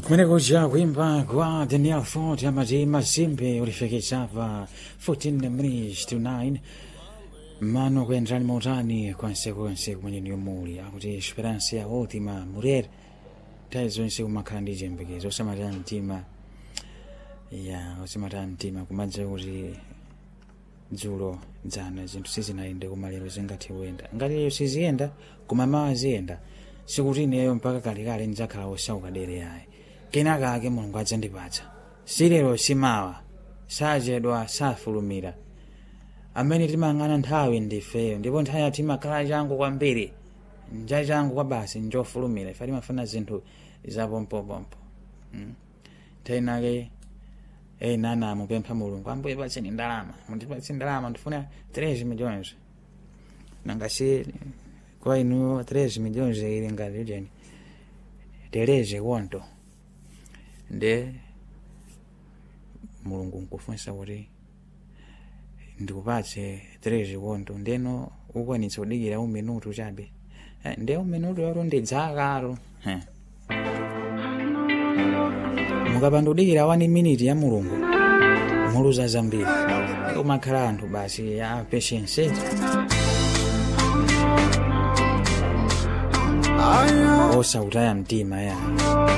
kumeneko ja kuimba kwa daniel fort amati mazimbe ulifikisapa 14 minutes to 9 mano kuendrani mautani konsekonse kumene yomuli akuti esperança ya ultima mulere nthawi zonse kumakhala ndi chiyembekezo osamataya mtima ya osamataya mtima kumadza kuti dzulo dzana zinthu sizinayende koma lero zingathe kuyenda ngati lero siziyenda koma mawa ziyenda sikuti ineyo mpaka kalekale ndidzakhala osauka dere yayi kenaka ake mulungu adzandipatsa si lero simawa sachedwa safulumira amene timayang'ana nthawi ndifeyo ndipo nthawi yathu imakhala changu kwambiri nja changu kwa basi njofulumira ife timafuna zinthu zapompopompo mm. nthawi inake ena anamupempha mulungu ambuye patseni ndalama mundipatse ndalama ndifuna 3 milhões nangasi kwa inu 3 milhões ili ngati ujeni tereze konto nde mulungu nkufunsa kuti ndikupatse 3 konto ndeno ukwanitsa kudikira uminutu chabe Eh, nde uminutu yoro ndidzakalo Eh. mukapanda kudikira 1 minute ya mulungu muluza zambiri umakhala anthu basi ya patience osautaya mtima ya